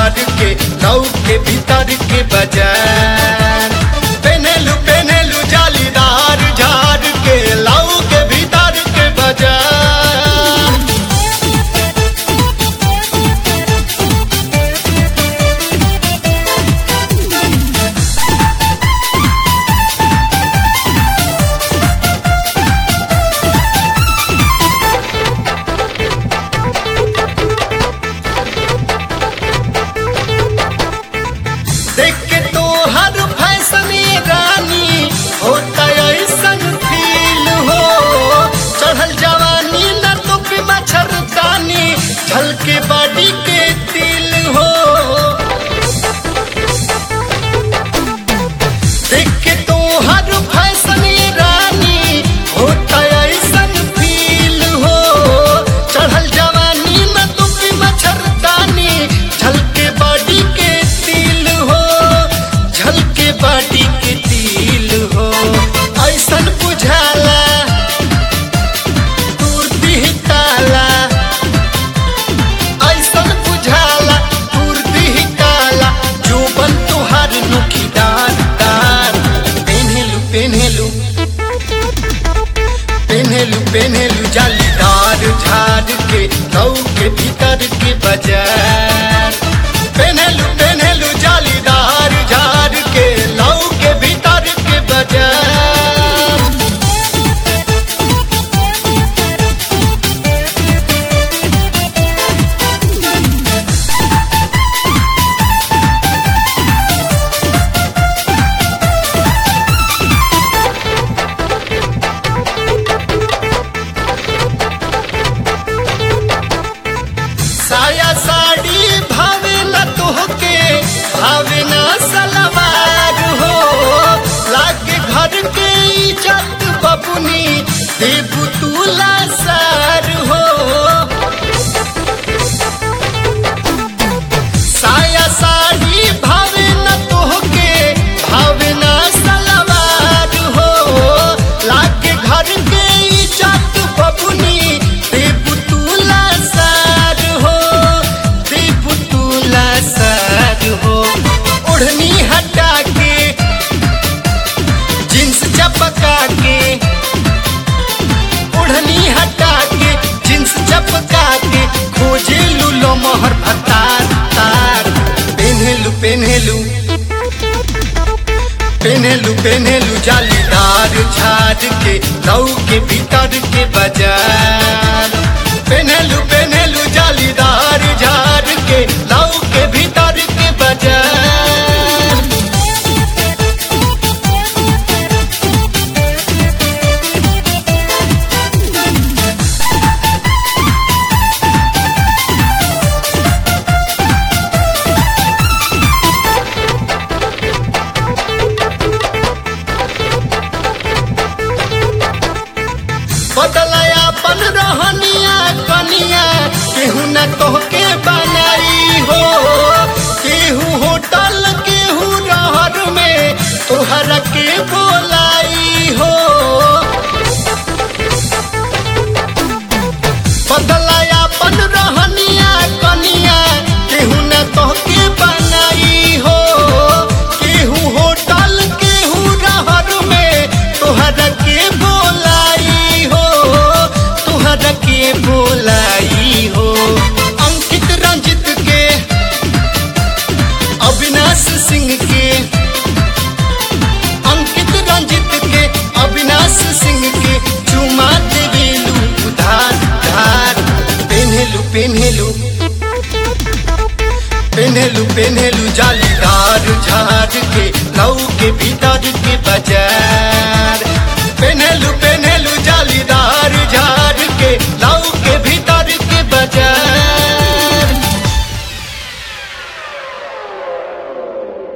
झाड़ के लौ के भीतर के बाजार पेनेलू पेनेलू जालीदार झाड़ के लौ के भीतर के बाजार देख के तो हर फैशन ये रानी होता ऐसन फील हो चढ़ल जवानी न तो पे मच्छरदानी झलके बॉडी के तिल हो देख के तो हर फैशन ये रानी होता ऐसन फील हो चढ़ल जवानी न तो पे मच्छरदानी झलके बॉडी के तिल हो झलके बॉडी के तिल हो ऐसन बुझाला दूर दिह ताला ऐसन बुझाला दूर दिह ताला जोबन तुहार नुखीदार दार पेन्हेलू पेन्हेलू पेन्हेलू पेन्हेलू जालीदार झाड़ के लौ के भीतर के बाजार पेन्हेलू पेन्हेलू जालीदार झाड़ के लौ के भीतर के बाजार साया साड़ी भावे न तोहके भावे न सलवार हो लागे घर के इज्जत बबुनी देबू तुला सार हो साया साड़ी भावे न तोहके भावे न सलवार हो लागे घर के इज्जत बबुनी देबू तुला सार हो देबू तुला सार हो ओढ़नी हटा के जींस चपका के ओढ़नी हटा के जींस चपका के खोजे लूलो मोहर भतार तार पेन्हेलू पेन्हेलू पेन्हेलू पेन्हेलू जालीदार झाड़ के लौ के भीतर के बाजार पेन्हेलू पेन्हेलू जालीदार झाड़ के लौ के भीतर के बाजार बदलया पन रहनिया कनिया केहू न तोहके बनाई हो केहू होटल केहू रहर में तोहरा के बोलाई हो बदलया पन रहनिया कनिया केहू न तोहके बनाई हो केहू होटल केहू रहर में तोहरा के बोलाई हो तोहरा के बोलाई हो अंकित रंजित के अविनाश सिंह के अंकित रंजित के अविनाश सिंह के चुमा देवेलू उधार धार पेन्हेलू पेन्हेलू पेन्हेलू पेन्हेलू जालीदार झाड़ के लौ के भीतर के बाजार पेन्हेलू